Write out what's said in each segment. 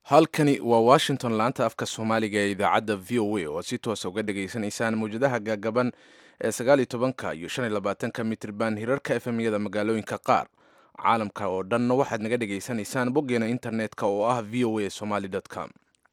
halkani waa washington laanta afka soomaaliga ee idaacadda v o a oo si toosa uga dhageysanaysaan mawjadaha gaagaban ee sagaal iyo tobanka iyo shan iyo labaatanka mitrban hirarka efemyada magaalooyinka qaar caalamka oo dhanna waxaad naga dhageysanaysaan boggeena internet-ka oo ah v o a somaly com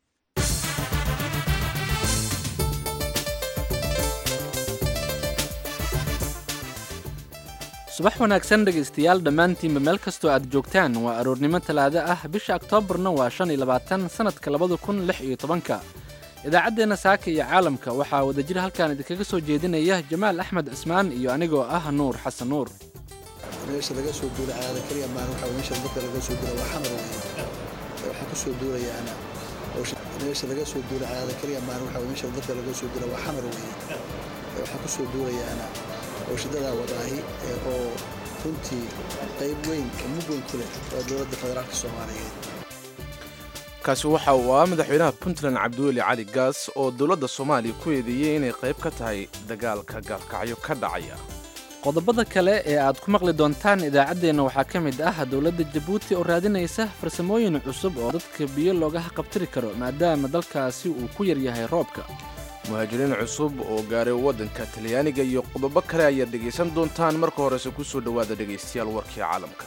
subax wanaagsan dhegaystayaal dhammaantiinba meel kastoo aad joogtaan waa aroornimo talaado ah bisha oktoobarna waa shan iyo labaatan sannadka labada kun lix iyo tobanka idaacaddeenna saaka iyo caalamka waxaa wadajir halkaan idinkaga soo jeedinaya jamaal axmed cismaan iyo anigoo ah nuur xasan nuur meesha laga soo duula caada keliya maan waxa meesha dadka laga soo duula waa xamar weeye waxaa ku soo duulayaana meesha laga soo duula caada keliya maan waxa meesha dadka laga soo duula waa xamar weeye waxaa ku soo duulayaana ooshidadaa wadaahi oo runtii qayb weyn oo mug weyn ku leh waa dowladda federaalka soomaaliyeed kaasi waxa uu ah madaxweynaha puntland cabdiweli cali gaas oo dowladda soomaaliya ku eedeeyey inay qayb ka tahay dagaalka gaalkacyo ka dhacaya qodobada kale ee aad ku maqli doontaan idaacaddeenna waxaa ka mid ah dowladda jabuuti oo raadinaysa farsamooyin cusub oo dadka biyo looga haqabtiri karo maadaama dalkaasi uu ku yaryahay roobka muhaajiriin cusub oo gaaray waddanka talyaaniga iyo qodobo kale ayaad dhegaysan doontaan marka horese ku soo dhowaada dhegaystayaal warkii caalamka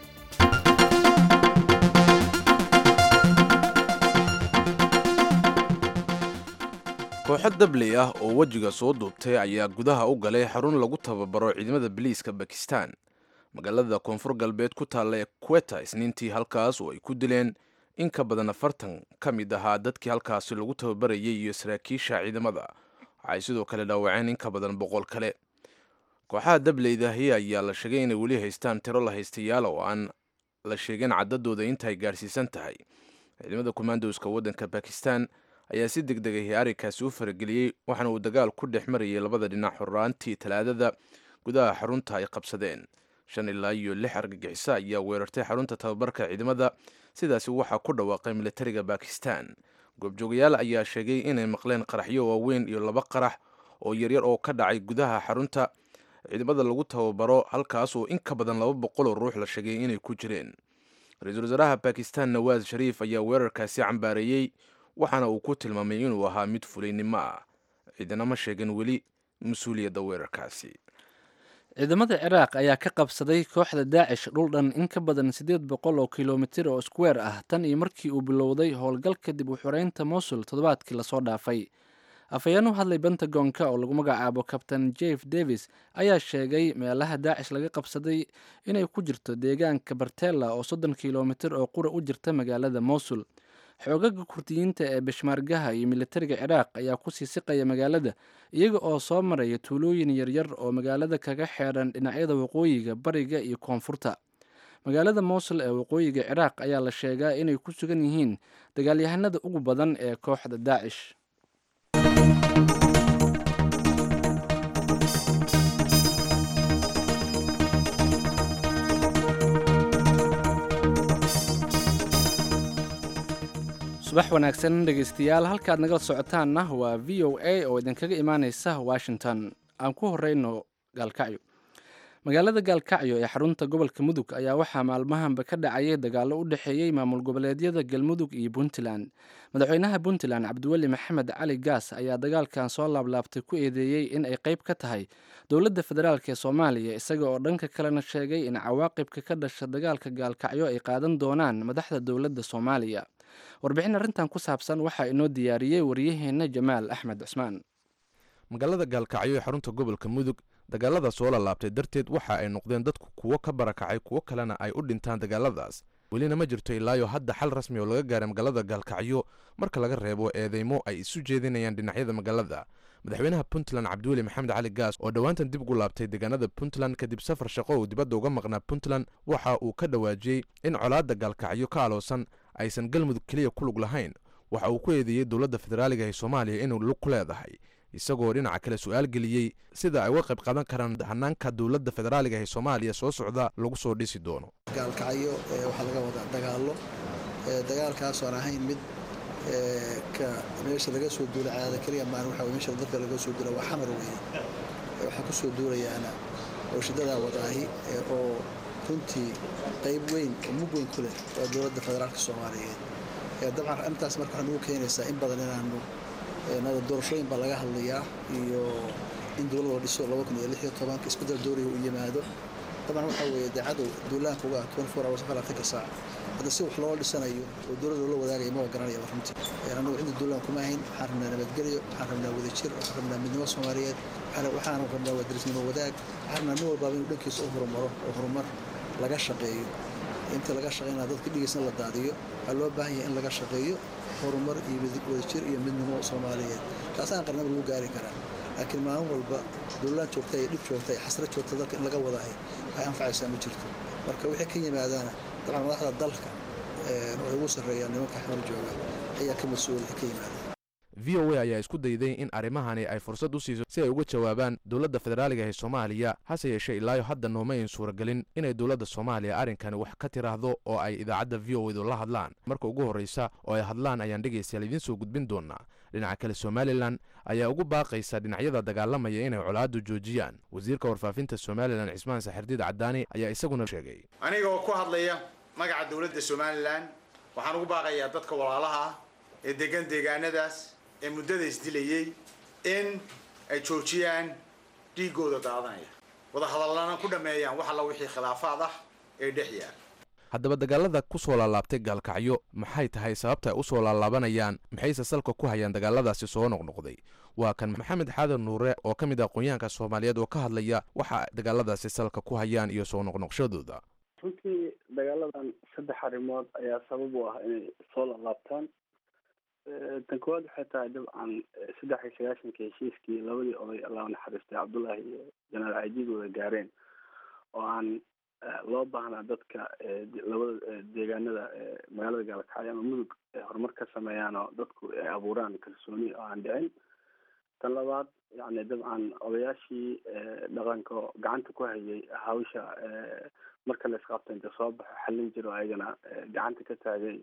kooxo dabley ah oo wejiga soo duubtay ayaa gudaha u galay xarun lagu tababaro ciidamada biliiska bakistan magaalada koonfur galbeed ku taalla ee queta isniintii halkaas oo ay ku dileen in ka badan afartan ka mid ahaa dadkii halkaasi lagu tababarayay iyo saraakiisha ciidamada waxay sidoo kale dhaawaceen in ka badan boqol kale kooxaha dableydahi ayaa la sheegay inay weli haystaan tiro la haystayaal oo aan la sheegin caddadooda intaay gaarhsiisan tahay ciidamada kommandoska waddanka bakistan ayaa si deg degay arrinkaasi u farageliyey waxaana uu dagaal ku dhex marayay labada dhinac xorraantii talaadada gudaha xarunta ay qabsadeen shan ilaa iyo lix argagixiso ayaa weerartay xarunta tababarka ciidamada sidaasi waxaa ku dhawaaqay militariga bakistan goobjoogayaal ayaa sheegay inay maqleen qaraxyo waaweyn iyo laba qarax oo yaryar oo ka dhacay gudaha xarunta ciidamada lagu tababaro halkaas oo in ka badan laba boqoloo ruux la sheegay inay ku jireen ra-iisul wasaaraha bakistan nawaas shariif ayaa weerarkaasi cambaareeyey waxaana uu ku tilmaamay inuu ahaa mid fulaynimo ah ciidana ma sheegin weli mas-uuliyadda weerarkaasi ciidamada ciraaq ayaa ka qabsaday kooxda daacish dhul dhan in ka badan siddeed boqol oo kilomitir oo squeer ah tan iyo markii uu bilowday howlgal kadib u xoreynta mosul toddobaadkii lasoo dhaafay afhayeen u hadlay bentagonka oo lagu magacaabo kabtain jeff davis ayaa sheegay meelaha daacish laga qabsaday inay ku jirto deegaanka bartella oo soddon kilomitir oo qura u jirta magaalada mosul xoogaga kurdiyiinta ee bishmaargaha iyo militariga ciraaq ayaa kusii siqaya magaalada iyaga oo soo maraya tuulooyin yaryar oo magaalada kaga xeedhan dhinacyada waqooyiga bariga iyo koonfurta magaalada mosul ee waqooyiga ciraaq ayaa la sheegaa inay ku sugan yihiin dagaalyahanada ugu badan ee kooxda daacish subax wanaagsan dhegaystayaal halkaad nagala socotaanna waa v o a oo idinkaga imaaneysa washington aan ku horeyno gaalkacyo magaalada gaalkacyo ee xarunta gobolka mudug ayaa waxaa maalmahanba ka dhacayay dagaallo u dhexeeyey maamul goboleedyada galmudug iyo puntland madaxweynaha puntland cabdiweli maxamed cali gaas ayaa dagaalkan soo laablaabtay ku eedeeyey in ay qayb ka tahay dowladda federaalk ee soomaaliya isaga oo dhanka kalena sheegay in cawaaqibka ka dhasha dagaalka gaalkacyo ay qaadan doonaan madaxda dowladda soomaaliya warbixin arrintan ku saabsan waxaa inoo diyaariyey waryaheenna jamaal axmed cismaan magaalada gaalkacyo ee xarunta gobolka mudug dagaalada soo lalaabtay darteed waxa ay noqdeen dadku kuwo ka barakacay kuwo kalena ay u dhintaan dagaaladaas welina ma jirto ilaayo hadda xal rasmi oo laga gaaray magaalada gaalkacyo marka laga reebo eedeymo ay isu jeedinayaan dhinacyada magaalada madaxweynaha puntland cabdiweli maxamed cali gaas oo dhowaantan dib ugu laabtay deegaanada puntland kadib safar shaqo uu dibadda uga maqnaa puntland waxa uu ka dhawaajiyey in colaadda gaalkacyo ka aloosan aysan galmudug keliya ku lug lahayn waxa uu ku eedeeyey dowladda federaaliga ee soomaaliya inuu lug ku leedahay isagoo dhinaca kale su-aal geliyey sida ay uga qayb qaadan karaan hanaanka dowladda federaaliga ee soomaaliya soo socda lagu soo dhisi doono gaalkacyo waxaa laga wadaa dagaallo dagaalkaasoon ahayn mid ka meesha laga soo duula caada keliya maan waxa meesha dadka laga soo duula waa xamar weeye waxaa ku soo duulayaana ooshidadaa wadaahi oo runtii qayb weyn oo mug weyn ku leh waa dowladda federaalka soomaaliyeed dabcan arrintaas marka waxaa nagu keenaysaa in badan inaanu nada doorashooyin baa laga hadlayaa iyo in dowlad la dhiso laba kun iyo lix iyo tobanka isbeddel dooriga uu yimaado dabcan waxaa weeye dee cadow duulaanka uga twenty four hours afartanka saac hadda si wax loo dhisanayo oo dowladda loo wadaagayo ma garanaya runtii annagu cidda duulaan kuma ahayn waxaan rabnaa nabadgelyo waxaan rabnaa wadajir waxaan rabnaa midnimo soomaaliyeed waxaan rabnaa wadarisnimo wadaag waxaan rabnaa nin walbaaba inuu dhankiisa u horumaro oo horumar laga shaqeeyo inta laga shaqeynaa dadka dhigiisna la daadiyo waxaa loo baahan yahay in laga shaqeeyo horumar iyo wadajir iyo midnimo soomaaliyeed taasaan qarnaba lagu gaari karaa laakiin maalin walba duulaan joogta iyo dhib joogta iyo xasrad joogta dalka in laga wadahay waxay anfacaysaa ma jirto marka wixii ka yimaadaana dabcan madaxda dalka waxay ugu sarreeyaan nimanka xamar jooga ayaa ka mas-uul ka yimaada v o a ayaa isku dayday in arrimahani ay fursad u siiso si ay uga jawaabaan dowladda federaaliga ee soomaaliya hase yeeshee ilaayo hadda nooma ayn suuragelin inay dowladda soomaaliya arrinkani wax ka tiraahdo oo ay idaacadda v o edu la hadlaan marka ugu horreysa oo ay hadlaan ayaan dhegaystayaal idiin soo gudbin doonaa dhinaca kale somalilan ayaa ugu baaqaysa dhinacyada dagaalamaya inay colaaddu joojiyaan wasiirka warfaafinta somalilan cismaan saxirdiid cadaani ayaa isaguna sheegay aniga oo ku hadlaya magaca dowladda somalilan waxaan ugu baaqayaa dadka walaalaha ah ee degan deegaanadaas ee muddada isdilayey in ay joojiyaan dhiigooda daadanaya wadahadallana ku dhammeeyaan wax alla wixii khilaafaad ah ee dhex yaal haddaba dagaalada ku soo laalaabtay gaalkacyo maxay tahay sababta ay u soo laalaabanayaan maxayse salka ku hayaan dagaaladaasi soo noqnoqday waa kan maxamed xaadan nuure oo ka mid ah aqoonyahanka soomaaliyeed oo ka hadlaya waxa dagaaladaasi salka ku hayaan iyo soo noqnoqshadooda runtii dagaaladan saddex arrimood ayaa sabab u ah inay soo laalaabtaan tan koowaad waxay tahay dabcan saddex iyo sagaashanka heshiiskii labadii oday allah naxariistay cabdullaahi iyo janaal cajiid wada gaareen oo aan loo baahnaa dadka labada deegaanada magaalada gaalkacyo ama mudug ay horumar ka sameeyaan oo dadku ay abuuraan kalsooni oo aan dhicin tan labaad yani dabcan odayaashii dhaqanka oo gacanta ku hayay hawsha marka la isqabta inta soo baxo xallin jiro ayagana gacanta ka taagay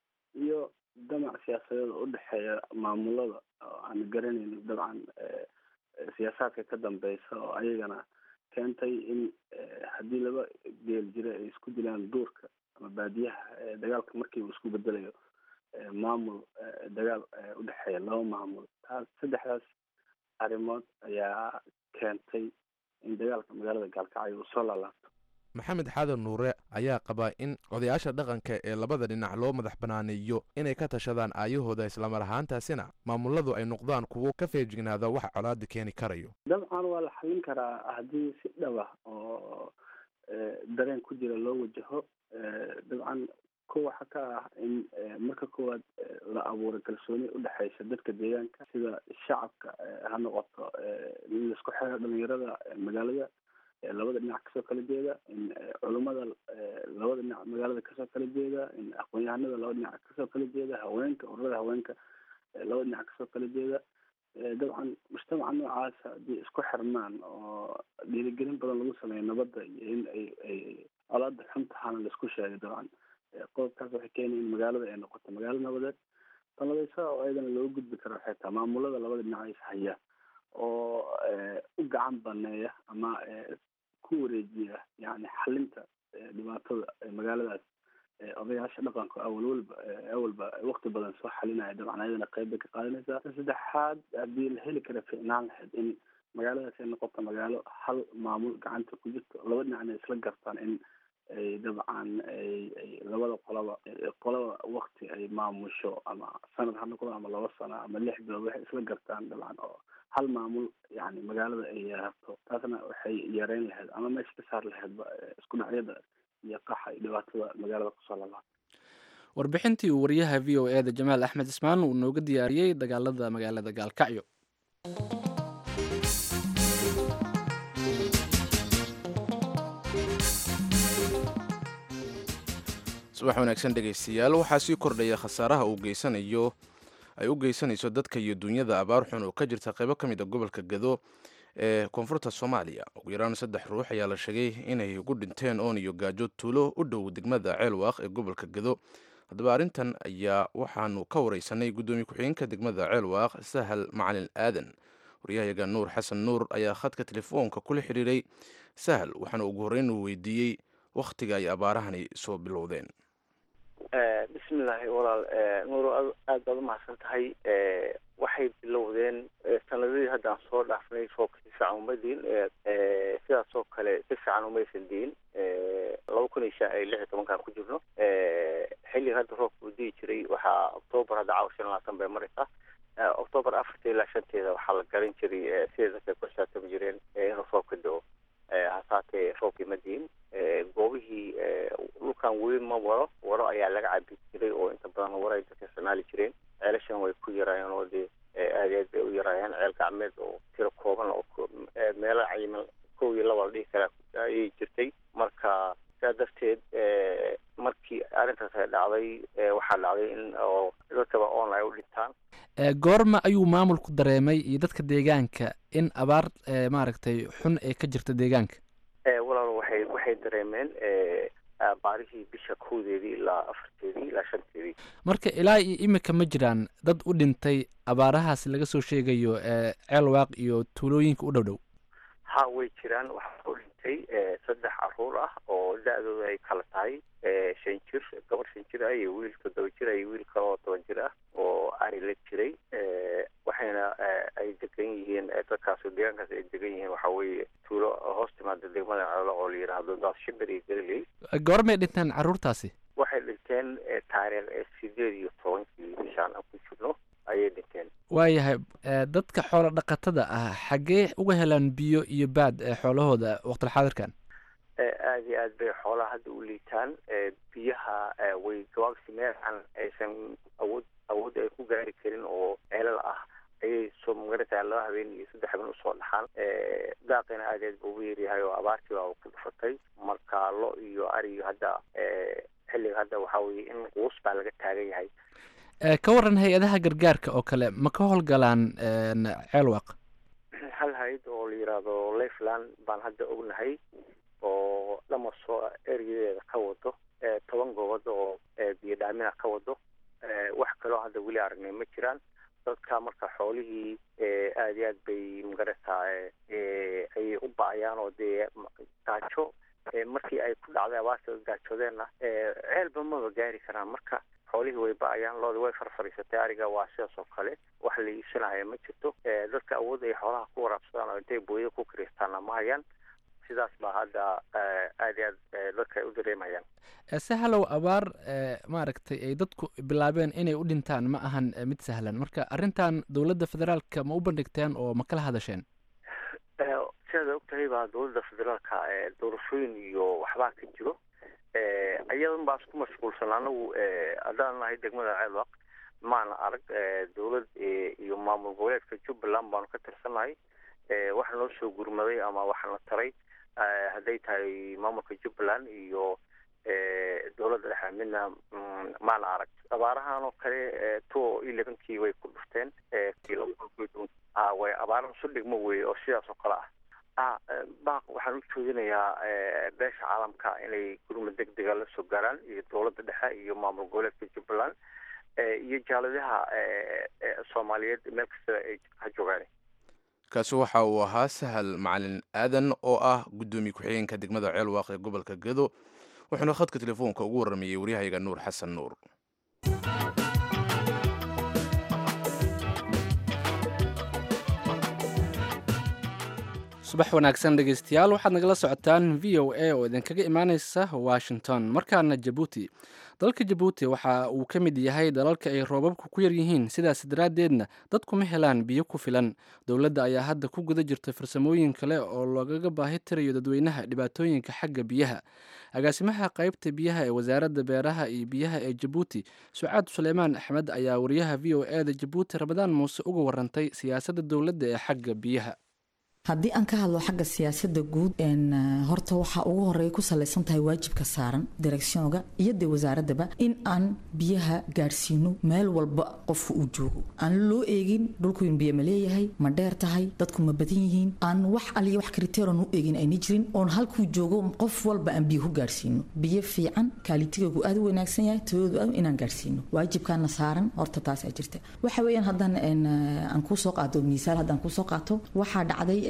iyo damac siyaasadeed oo udhexeeya maamulada oo aan garanayno dabcan siyaasaadka ka dambeysa oo ayagana keentay in haddii laba geel jira ay isku dilaan duurka ama baadiyaha dagaalka markii uu isku bedelayo maamul dagaal udhexeeya laba maamul taas saddexdaas arrimood ayaa keentay in dagaalka magaalada gaalkacyo uu soo laalaabto maxamed xaadan nuure ayaa qabaa in odayaasha dhaqanka ee labada dhinac loo madax banaaneeyo inay ka tashadaan aayahooda islamar ahaantaasina maamuladu ay noqdaan kuwo ka feejignaada waxa colaada keeni karayo dabcan waa la xallin karaa haddii si dhaba oo dareen ku jira loo wajaho dabcan ko waxa ka ah in marka koowaad la abuuray kalsooni udhexeysa dadka deegaanka sida shacabka ha noqoto in laisku xiro dhalinyarada magaalada labada dhinac kasoo kala jeeda in culummada labada dhinac magaalada kasoo kala jeeda in aqoon-yahanada labada dhinac kasoo kala jeeda haweenka ururada haweenka labada dhinac kasoo kala jeeda dabcan mujtamaca noocaas haddii isku xirmaan oo dhiirigelin badan lagu sameeyo nabadda iyo in ay ay colaada xun tahaana laisku sheegay dabcan qodobkaas waxay keenaya in magaalada ay noqoto magaalo nabadeed tanladaysa oo ayadana loo gudbi karo waxay tahay maamulada labada dhinac is haya oo u gacan baneeya ama ku wareejiya yani xalinta dhibaatada magaaladaas odayaasha dhaqanka awal walba awalba wakti badan soo xalinaya dabcan ayadana qeyb bay ka qaadanaysaa saddexaad haddii la heli kara ficnaan lahayd in magaaladaas ay noqoto magaalo hal maamul gacanta ku jirto laba dhinacna isla gartaan in ay dabcan ay labada qolaba qolaba wakti ay maamusho ama sanad ha noqdo ama laba sano ama lix bilood waxay isla gartaan dabcan oo hal maamul yani magaalada ay yeerato taasna waxay yareyn lahayd ama meesha ka saar lahaydba isku dhacyada iyo qaxa iyo dhibaatada magaalada kusoo lalaata warbixintii uu wariyaha v o e da jamaal axmed ismaan uu nooga diyaariyey dagaalada magaalada gaalkacyo subax wanaagsan dhegaystayaal waxaa sii kordhaya khasaaraha uu geysanayo ay u geysanayso dadka iyo dunyada abaar xun oo ka jirta qaybo ka mid a gobolka gado ee koonfurta soomaaliya ugu yaraan saddex ruux ayaa la sheegay inay ugu dhinteen oon iyo gaajo tuulo u dhow degmada ceelwaaq ee gobolka gado haddaba arrintan ayaa waxaanu ka wareysanay guddoomiye ku-xigeenka degmada ceelwaaq sahal macalin aadan waryahayaga nuur xasan nuur ayaa khadka telefoonka kula xiriiray sahal waxaana ugu horreyn uu weydiiyey wakhtiga ay abaarahani soo bilowdeen bismillaahi walaal nuuro aad baad umahadsan tahay waxay bilowdeen sanadadii haddaan soo dhaafnay roobka si fiican uma diin sidaas oo kale si fiican umaysan diin laba kun iyo shan lix iyo tobankaan ku jirno xilliga hadda roobka uu dii jiray waxaa octoobar hadda caawa shan labaatan bay maraysaa octoobar afarta ilaa shanteeda waxaa la garan jiray siday dadka ku xisaabtami jireen inuu roobka do hasaatee roobkii ma diin goobihii dhulkan weli ma waro waro ayaa laga cabi jiray oo inta badan waro ay dadka isticmaali jireen ceelashan way ku yaraayeen oo dee aad iyo aad bay u yaraayeen ceel gacmeed oo tiro kooban oo meelo cayiman kow iyo laba la dhihi karaa ayay jirtay marka sidaa darteed markii arrintaas ay dhacday waxaa dhacday in oo dadkaba online u dhintaan goorma ayuu maamulku dareemay iyo dadka deegaanka in abaar maaragtay xun ay ka jirta deegaanka walaal waxay waxay dareemeen baarihii bisha kowdeedii ilaa afarteedii ilaa shanteedii marka ilaa iyo imika ma jiraan dad u dhintay abaarahaas laga soo sheegayo ceelwaaq iyo tuulooyinka u dhow dhow ha way jiraan waxaa u dhintay saddex caruur ah oo da-dooda ay kala tahay shan jir gabar shan jir ah iyo wiil toddoba jir ah iyo wiil kale oo toban jir ah oo ari la jiray waxayna ay degan yihiin dadkaas deegaankaas ay degan yihiin waxa weeye tuulo hoos timaada degmada ceelo oo la yidhaahdo daas shibir iyo galiley goormay dhinteen carruurtaasi waxay dhinteen taariikh sideed iyo tobankii bishaan aan ku jirno ayay dhinteen waayahay dadka xoolo dhaqatada ah xaggee uga helaan biyo iyo baad xoolahooda waqtilxaadirkan aada iyo aad bay xoolaha hadda u liitaan biyaha way gabaabsi meelaan aysan awood awood ay ku gaari karin oo ceelal ah ayay soo magaratahay laba habeen iyo saddex habeen usoo dhaxaan daaqina aad aad ba ugu yaryahay oo abaartii baa ku dhufatay marka lo iyo ariyo hadda xilliga hadda waxaa weye in quus baa laga taagan yahay ka waran hay-adaha gargaarka oo kale ma ka howlgalaan ceelwaq hal hay-ad oo la yidhaahdo leyfland baan hadda ognahay oo dhamaso eryadeeda ka wado toban goobad oo biyo dhaamina ka wado wax kaloo hadda weli aragnay ma jiraan dadka marka xoolihii aada iyo aad bay magarata ayay u ba-ayaan oo dee gaajo markii ay ku dhacday abaarta gaajoodeenna ceelba maba gaari karaan marka xoolihii way ba-ayaan looda way farfariisatay ariga waa sidaas oo kale wax la iibsanaya ma jirto dadka awood ay xoolaha ku waraabsadaan oo intay booya ku kiristaana ma hayaan sidaas baa hadda aada iyo aad dadka ay u dareemayaan sahalow abaar maaragtay ay dadku bilaabeen inay u dhintaan ma ahan mid sahlan marka arrintan dowladda federaalka ma u bandhigteen oo ma kala hadasheen sidaad og tahay baa dowladda federaalka doorashooyin iyo waxbaa ka jiro ayadan baa isku mashquulsan anagu haddaan nahay degmada ceelwaq maana arag dowlad iyo maamul goboleedka jubbaland baanu ka tirsannahay waxa noo soo gurmaday ama waxana taray hadday tahay maamulka jubbaland iyo dowladda dhexe midna maana arag abaarahan oo kale two elevenkii way ku dhufteen way abaara isu dhigmo weye oo sidaas oo kale ah baaq waxaan u joodinayaa beesha caalamka inay gurma deg dega la soo gaaraan iyo dowladda dhexe iyo maamul goboleedka jubbaland iyo jaaladaha soomaaliyeed meel kasta ay ha joogaan kaasi waxa uu ahaa sahal macalin aadan oo ah guddoomiye ku-xigeenka degmada ceelwaaq ee gobolka gedo wuxuuna khadka telefoonka ugu warramayey waryahayga nuur xasan nuur subax wanaagsan dhegeystayaal waxaad nagala socotaan v o a oo idinkaga imaaneysa washington markaana jabuuti dalka jabuuti waxa uu ka mid yahay dalalka ay roobabku ku yaryihiin sidaas daraaddeedna dadkuma helaan biyo ku filan dowladda ayaa hadda ku guda jirta farsamooyin kale oo loogaga baahi tirayo dadweynaha dhibaatooyinka xagga biyaha agaasimaha qaybta biyaha ee wasaaradda beeraha iyo biyaha ee jabuuti sucaad suleymaan axmed ayaa wariyaha v o e da jabuuti ramadaan muuse uga warantay siyaasadda dowladda ee xagga biyaha haddii aan ka hadlo xagga siyaasada guud horta waxaa ugu horeeya ku salaysan tahay waajibka saaran direksiyonga iyo dee wasaaradaba in aan biyaha gaadhsiino meel walba qofka uu joogo aan loo eegin dhulku in biyo ma leeyahay ma dheer tahay dadku ma badan yihiin aan wax aliya wax kriteeron u eegin ayna jirin oon halkuu joogo qof walba aan biyo ku gaadhsiino biyo fiican kaalitigoogu aad u wanaagsan yahay tayadoodu aad inaan gaadhsiino waajibkaana saaran horta taasaa jirta waxa weeyaan haddaan aan kusoo qaato miisaal haddaan kusoo qaato waxaa dhacday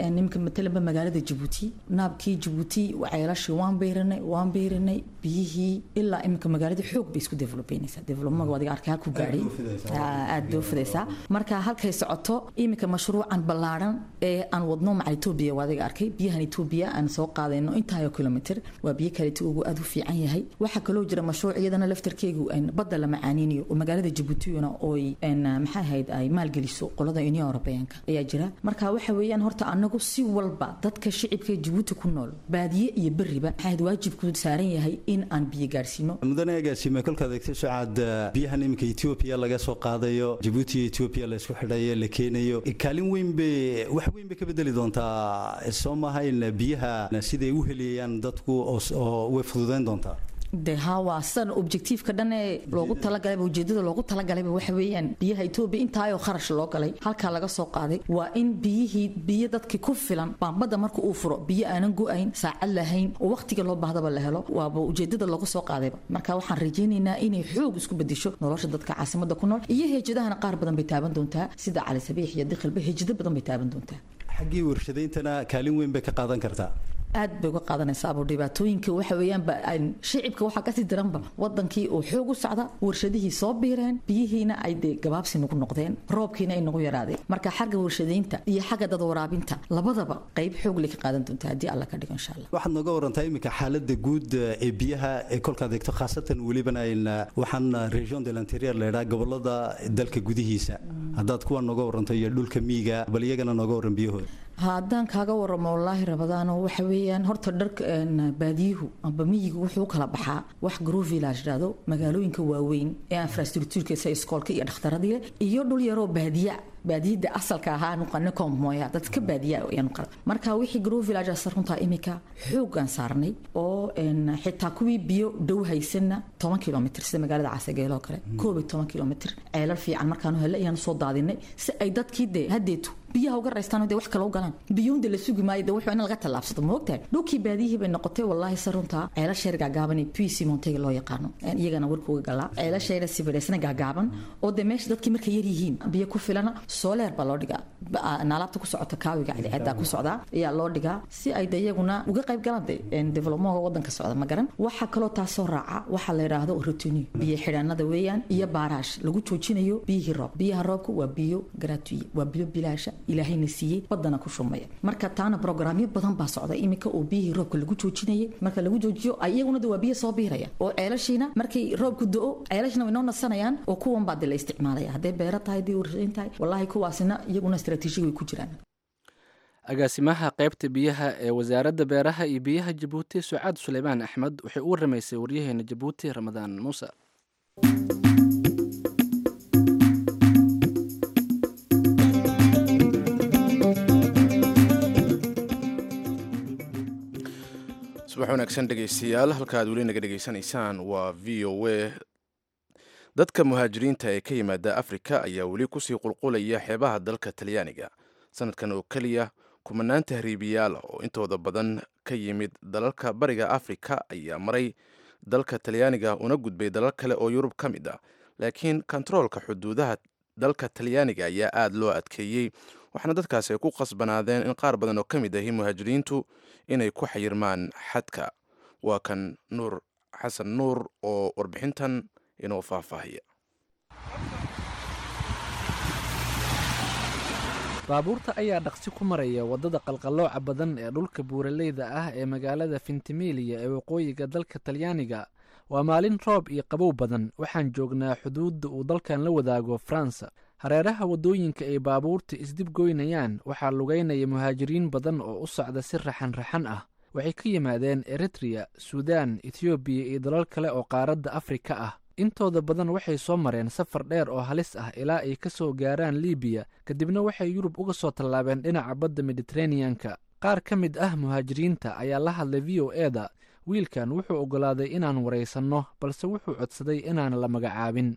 nimanka matalanba magaalada jabuuti naabkii jabuuti ceelashii waan beyranay waan beyranay biyihii ilaa iminka magaalada xoog bay isku develobeynaysaa developmaga adiga arkay halku gaadhay aad bay u fidaysaa marka halkay socoto iminka mashruucan ballaaran ee aan wadno maca etoobiya waa adiga arkay biyahan etoobiya aan soo qaadayno intaayo kilomitr waa biyo kaleeto ugu aad u fiican yahay waxaa kaloo jira mashruuc iyadana laftarkeegu badda la macaaninayo oo magaalada jabuutina ooy maxay ahayd ay maalgeliso qolada union eurobeanka ayaa jira marka waxa weeyaan horta anagu si walba dadka shicibka jabuuti ku nool baadiye iyo beriba maxay ahayd waajibku saaran yahay in aan biyo gaarsiino mudane agaasime kolkaad eegto sucaad biyahan iminka etoobiya laga soo qaadayo jabuuti iyo etoobiya la isku xidhayo la keenayo kaalin weyn bay wax weyn bay ka bedeli doontaa soo maaha in biyaha siday u heliyayaan dadku oo way fududayn doontaa de ha waa san objectiveka dhan ee loogu talagalay ujeedada loogu talagalay waxa weeyaan biyaha Ethiopia intaayoo kharash loo galay halka laga soo qaaday waa in biyihii biyo dadkii ku filan baambada marka uu furo biyo aanan go'ayn saacad lahayn oo waqtiga loo baahdaba la helo waaba ujeedada loogu soo qaadayba marka waxaan rajaynaynaa inay xoog isku bedesho nolosha dadka caasimada ku nool iyo heejadahana qaar badan bay taaban doontaa sida cali sabiix iyo dikhilba heejado badan bay taaban doontaa xaggii warshadayntana kaalin weyn bay ka qaadan kartaa aad bay uga qaadanaysaabo dhibaatooyinka waxa weeyaanba shicibka waxaa kasii daranba wadankii uu xoog u socda warshadihii soo biireen biyihiina ay dee gabaabsi nagu noqdeen roobkiina ay nagu yaraadeen marka xagga warshadaynta iyo xagga dad waraabinta labadaba qayb xoog leh ka qaadan doonta haddii alla ka dhigo insha allah waxaad nooga warantaa iminka xaaladda guud ee biyaha ee kolkaad eegto khaasatan welibana waxaan region de l'interieur leedhaa gobolada dalka gudihiisa haddaad kuwa nooga waranto iyo dhulka miyiga bal iyagana nooga waran biyahooda haddaan kaaga waramo wallaahi rabadaano waxa weeyaan horta dharka baadiyuhu amba miyigu wuxuu u kala baxaa wax grow village dhahdo magaalooyinka waaweyn ee infrastructureka sida iskoolka iyo dhakhtaradii leh iyo dhul yaroo baadiya baadiyada asalka ahaa nuqane kommoya dadka baadiya ayaanu qara marka wixii grow village runtaa imika xoogaan saarnay oo xitaa kuwii biyo dhow haysanna toban kilomitr sida magaalada casageelo kale koob iyo toban kilomitr ceelal fiican markaanu hele ayaanu soo daadinay si ay dadkii dee hadeetu biyaha uga raystaan dee wax kale u galaan biyuunda la sugi maayo dee wuxuu in laga tallaabsado ma ogtahay dhulkii baadiyihii bay noqotay wallaahi se runtaa ceelasheer gaagaaban ee puc montega loo yaqaano iyagana warkuga galaa ceelasheera sibireysna gaagaaban oo dee meesha dadkii markay yar yihiin biyo ku filana sooleer baa loo dhigaa naalaabta ku socota kaawiga cadceedaa ku socdaa ayaa loo dhigaa si ay de iyaguna uga qayb galaan de developmentka wadanka socda ma garan waxaa kaloo taasoo raaca waxaa la yidhaahdo rotini biyo xidhaanada weeyaan iyo baaraash lagu joojinayo biyihii roob biyaha roobka waa biyo gratuye waa biyo bilaasha ilaahayna siiyey badana ku shumaya marka taana brograamyo badan baa socda iminka oo biyihii roobka lagu joojinayay marka lagu joojiyo iyaguna de waa biyo soo biiraya oo ceelashiina markay roobku do-o ceelashina way noo nasanayaan oo kuwan baa de la isticmaalaya hadday beero tahay hadday warshayn tahay wallaahi kuwaasina iyaguna istaraatiijiga way ku jiraan agaasimaha qaybta biyaha ee wasaaradda beeraha iyo biyaha jabuuti sucaad suleymaan axmed waxay u waramaysay waryaheena jabuuti ramadaan muuse subax wanaagsan dhegaystayaal halka aad weli naga dhegaysanaysaan waa v o a dadka muhaajiriinta ee ka yimaada afrika ayaa weli kusii qulqulaya xeebaha dalka talyaaniga sanadkan oo keliya kumanaan tahriibiyaal oo intooda badan ka yimid dalalka bariga afrika ayaa maray dalka talyaaniga una gudbay dalal kale oo yurub ka mid ah laakiin kontaroolka xuduudaha dalka talyaaniga ayaa aada loo adkeeyey waxaana dadkaasi ay ku qasbanaadeen in qaar badan oo ka mid ahi muhaajiriintu inay ku xayirmaan xadka waa kan nuur xasan nuur oo warbixintan inoo faahfaahiya baabuurta ayaa dhaqsi ku maraya waddada qalqallooca badan ee dhulka buuraleyda ah ee magaalada fintimilia ee waqooyiga dalka talyaaniga waa maalin roob iyo qabow badan waxaan joognaa xuduudda uu dalkan la wadaago faransa hareeraha waddooyinka ay baabuurta isdib goynayaan waxaa lugaynaya muhaajiriin badan oo u socda si raxan raxan ah waxay ka yimaadeen eritreya suudaan etoobiya iyo dalal kale oo qaaradda afrika ah intooda badan waxay soo mareen safar dheer oo halis ah ilaa ay ka soo gaaraan libiya kadibna waxay yurub uga soo tallaabeen dhinaca badda mediteraneanka qaar ka mid ah muhaajiriinta ayaa la hadlay v o eda wiilkan wuxuu oggolaaday inaan waraysanno balse wuxuu codsaday inaan la magacaabin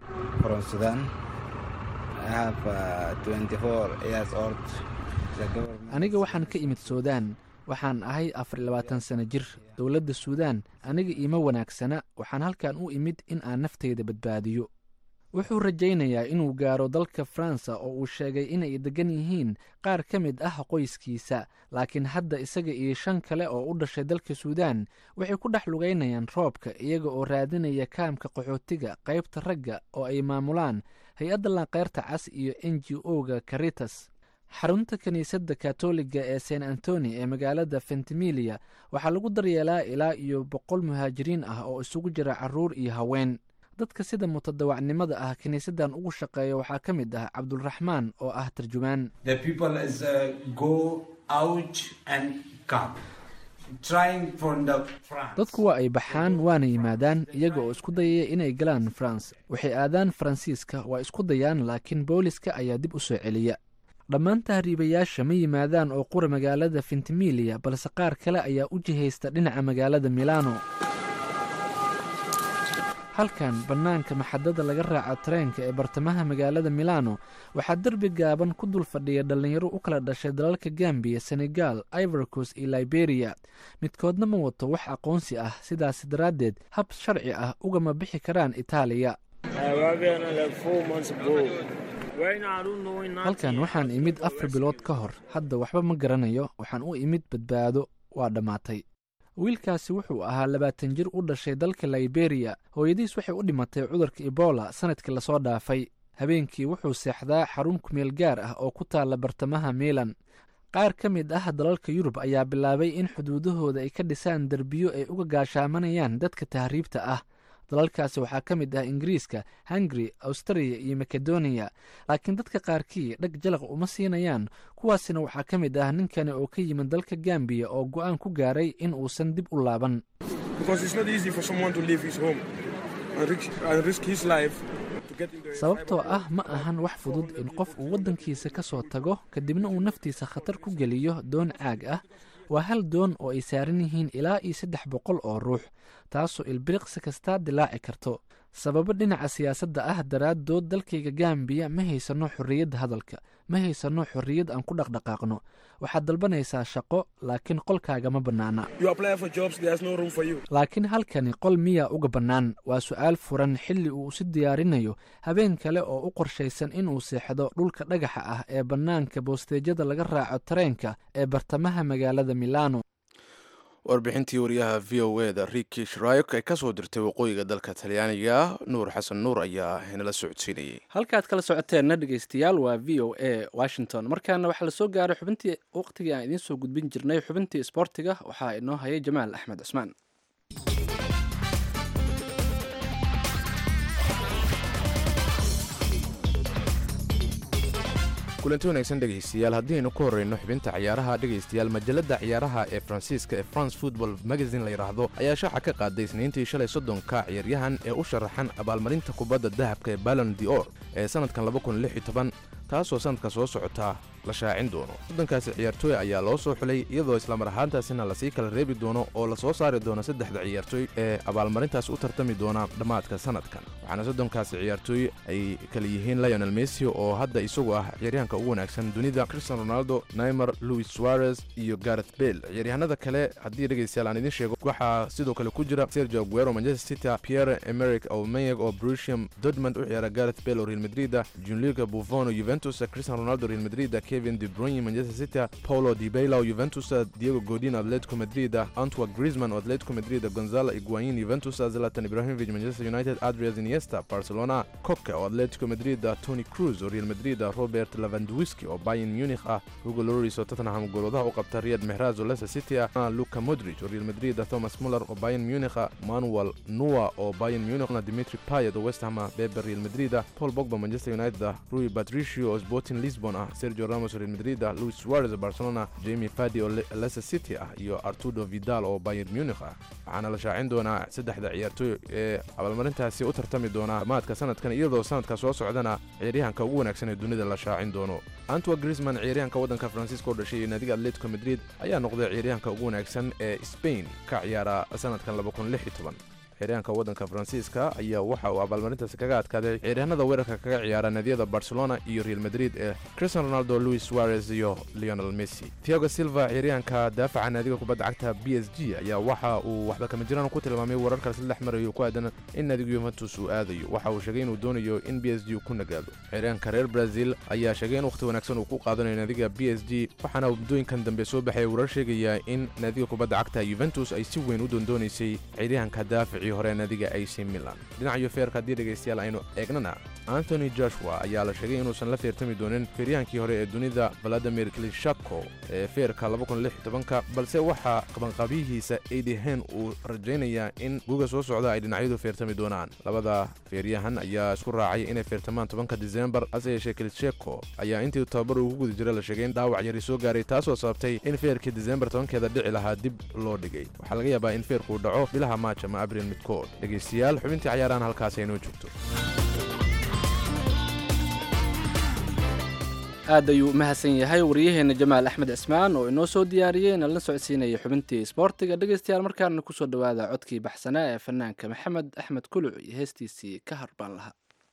aniga waxaan ka imid suudaan waxaan ahay afar iyo labaatan sano jir dowladda suudaan aniga iima wanaagsana waxaan halkan u imid in aan naftayda badbaadiyo wuxuu rajaynayaa inuu gaaro dalka faransa oo uu sheegay inay degan yihiin qaar ka mid ah qoyskiisa laakiin hadda isaga iyo shan kale oo u dhashay dalka suudaan waxay ku dhex lugaynayaan roobka iyaga oo raadinaya kaamka qaxootiga qaybta ragga oo ay maamulaan hay-adda lanqeyrta cas iyo n g o-ga caritas xarunta kiniisadda katoliga ee st antoni ee magaalada fentimilia waxaa lagu daryeelaa ilaa iyo boqol muhaajiriin ah oo isugu jira caruur iyo haween dadka sida mutadawacnimada ah kiniisaddan ugu shaqeeya waxaa ka mid ah cabdulraxmaan oo ah tarjumaan dadku waa ay baxaan waana yimaadaan iyaga oo isku dayaya inay galaan faranse waxay aadaan faransiiska waa isku dayaan laakiin booliska ayaa dib u soo celiya dhammaan tahriibayaasha ma yimaadaan oo qura magaalada fentimilia balse qaar kale ayaa u jihaysta dhinaca magaalada milano halkan bannaanka maxadada laga raaco tareenka ee bartamaha magaalada milano waxaa derbi gaaban ku dul fadhiya dhallinyaro u kala dhashay dalalka gambiya senegal ivorcos iyo liberiya midkoodna ma wato wax aqoonsi ah sidaas daraaddeed hab sharci ah ugama bixi karaan itaaliya halkan waxaan imid afar bilood ka hor hadda waxba ma garanayo waxaan u imid badbaado waa dhammaatay wiilkaasi wuxuu ahaa labaatan jir u dhashay dalka liberiya hooyadiis waxay u dhimatay cudurka ebola sanadkii lasoo dhaafay habeenkii wuxuu seexdaa xarun kumeel gaar ah oo ku taalla bartamaha milan qaar ka mid ah dalalka yurub ayaa bilaabay in xuduudahooda ay ka dhisaan derbiyo ay uga gaashaamanayaan dadka tahriibta ah dalalkaasi waxaa ka mid ah ingiriiska hungari australia iyo makedoniya laakiin dadka qaarkii dhag jalaq uma siinayaan kuwaasina waxaa ka mid ah ninkani oo ka yimid dalka gambiya oo go-aan ku gaaray in uusan dib u laaban sababtoo ah ma ahan wax fudud in qof uu waddankiisa ka soo tago kadibna uu naftiisa khatar ku geliyo doon caag ah waa hal doon oo ay saaran yihiin ilaa iyo saddex boqol oo ruux taasoo ilbiriqsi kastaa dilaaci karto sababo dhinaca siyaasadda ah daraaddood dalkayga gambiya ma haysano xorriyadda hadalka ma haysano xorriyad aan ku dhaqdhaqaaqno waxaad dalbanaysaa shaqo laakiin qolkaaga ma bannaana laakiin halkani qol miyaa uga bannaan waa su'aal furan xilli uu isu diyaarinayo habeen kale oo u qorshaysan inuu seexdo dhulka dhagaxa ah ee bannaanka boosteejyada laga raaco tareenka ee bartamaha magaalada milano warbixintii wariyaha v o e da riki shrayok ee kasoo dirtay waqooyiga dalka talyaaniga nuur xasan nuur ayaa inala socodsiinayay halkaad kala socoteenna dhegeystayaal waa v o a washington markaana waxaa lasoo gaaray xubintii waqtigii aan idiin soo gudbin jirnay xubintii isboortiga waxaa inoo hayay jamaal axmed cusmaan kulanti wanaagsan dhegaystayaal haddiaynu ku horreyno xubinta ciyaaraha dhegaystayaal majalladda ciyaaraha ee faransiiska ee france football magazine la yidhaahdo ayaa shaaca ka qaaday isniintii shalay soddonka ciyaaryahan ee u sharaxan abaalmarinta kubadda dahabka ee ballon d or ee sannadkan taasoo sannadka soo socota la shaacin doono sodonkaasi ciyaartooy ayaa loo soo xulay iyadoo islamar ahaantaasina lasii kala reebi doono oo lasoo saari doono saddexda ciyaartooy ee abaalmarintaas u tartami doona dhammaadka sannadkan waxaana soddonkaasi ciyaartooy ay kala yihiin lionel messi oo hadda isagu ah ciyaaryahanka ugu wanaagsan dunida cristian ronaldo naimer louis suarez iyo gareth bale ciyaaryahanada kale haddii dhegaystayaal aan idiin sheego waxaa sidoo kale ku jira sergio aguero manchester city pierre emerick aubameyang oo brusium dortmund u ciyaara gareth bale oo real madrid junliga buffon oo juventus cristian ronaldo real madrid kevin de bruyne manchester city paulo dibeyla oo juventus diego godin atletico madrid antwa griezmann oo atletico madrid gonzalo iguain juventus zlatan ibrahimovic manchester united adrias iniesta barcelona coke oo atletico madrid tony cruz oo real madrid robert lavandwiski oo bayern munich ah hugo loris oo tottenham goolwadaha u qabta riyad mehraz oo leicester city ah luka modric oo real madrid thomas muller oo bayern munich manuel nua oo bayern munich dimitri payet oo west ham beber real madrid paul bogba manchester united rui patricio oo sporting lisbon ah sergio ramos real madrid luis suarez oo barcelona jamie fadi oo leicester city ah iyo arturo vidal oo bayern munich ah waxaana la shaacin doonaa saddexda ciyaartooy ee abaalmarintaasi u tartami doona dhammaadka sanadkan iyadoo sanadka soo socdana ciyaaryahanka ugu wanaagsan ee dunida la shaacin doono antwa griezmann ciyaaryahanka waddanka faransiiska oo dhashay iyo naadiga atletico madrid ayaa noqday ciyaaryahanka ugu wanaagsan ee spain ka ciyaara sanadkan ciyaaryahanka waddanka faransiiska ayaa waxa uu abaalmarintaasi kaga adkaaday ciyaaryahanada weerarka kaga ciyaara naadiyada barcelona iyo real madrid ee cristiano ronaldo luis suarez iyo leonel messi tiago silva ciyaaryahanka daafaca naadiga kubadda cagta b s g ayaa waxa uu waxba kama jiraan ku tilmaamay wararka saddex marayo ku aadan in naadiga yuventus uu aadayo waxa uu sheegay inuu doonayo in b s g ku nagaado ciyaaryahanka reer brazil ayaa sheegay in wakhti wanaagsan uu ku qaadanayo naadiga b s g waxaana muddooyinkan dambe soo baxaya warar sheegaya in naadiga kubadda cagta yuventus ay si weyn u doondoonaysay ciyaaryahanka daafacii hore naadiga ac milan dhinaca feerka haddii dhegaystayaal aynu eegnana antony joshua ayaa la sheegay inuusan la feertami doonin feeryahankii hore ee dunida valadimir klishako ee feerka balse waxaa qabanqaabyihiisa eidehen uu rajaynayaa in guga soo socda ay dhinacyadu feertami doonaan labada feeryahan ayaa isku raacay inay feertamaan tobanka disembar hase yeeshee klisheko ayaa intii tababar ugu guda jira la sheegay in dhaawac yari soo gaaray taasoo sababtay in feerkii disembar tobankeeda dhici lahaa dib loo dhigay waxaa laga yaabaa in feerkuu dhaco bilaha maaj ama abril midkood dhegaystayaal xubintii cayaarahan halkaas aynoo joogto aad ayuu u mahadsan yahay waryaheena jamaal axmed cismaan oo inoo soo diyaariyey nalna socodsiinaya xubintii isboortiga dhegaystayaal markaana kusoo dhowaada codkii baxsanaa ee fanaanka maxamed axmed kuluc iyo heestiisii ka harbaan lahaa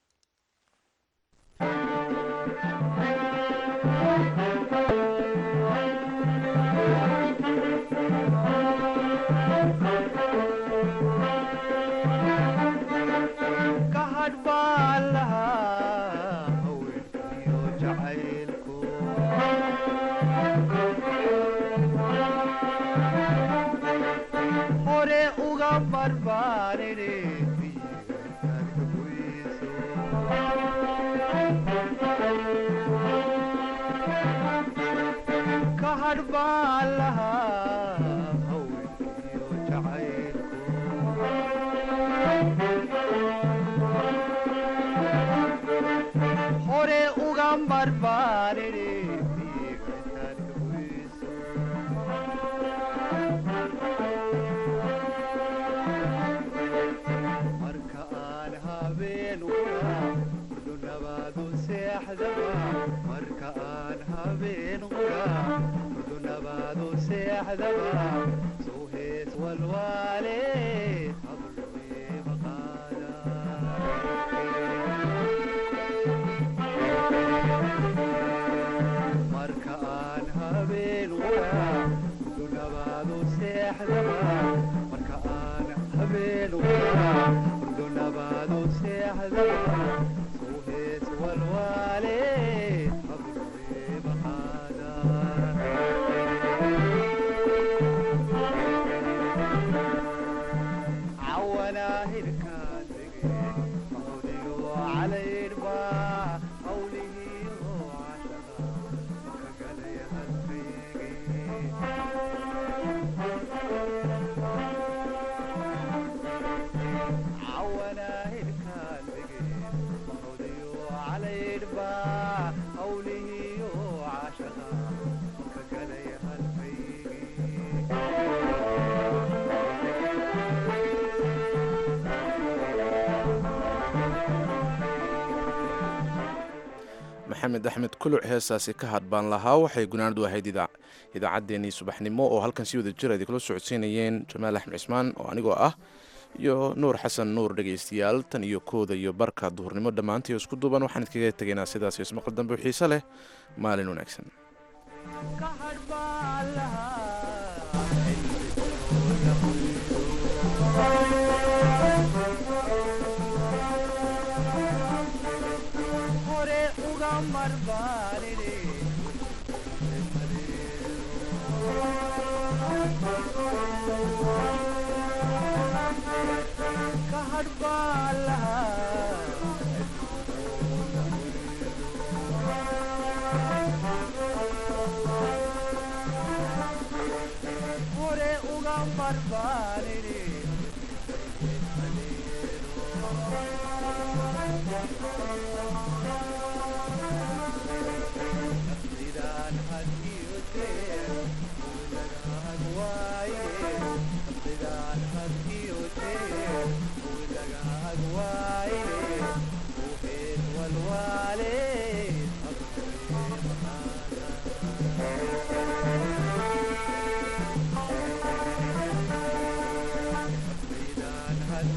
maxamed axmed kuluc heestaasi ka hadbaan lahaa waxay gunaanadu ahayd idaacaddeenii subaxnimo oo halkan si wada jira idinkula socodsiinayeen jamaal axmed cismaan oo anigoo ah iyo nuur xasan nuur dhegaystayaal tan iyo kooda iyo barka duhurnimo dhammaantii isku duuban waxaan idkaga tegaynaa sidaas ismaqal dambe xiise leh maalin wanaagsan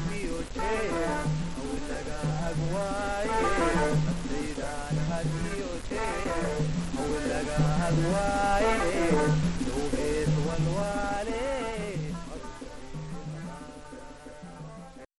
iyo jeer hawlaga agwaaye naftaydaan had iyo jeer hawlaga agwaaye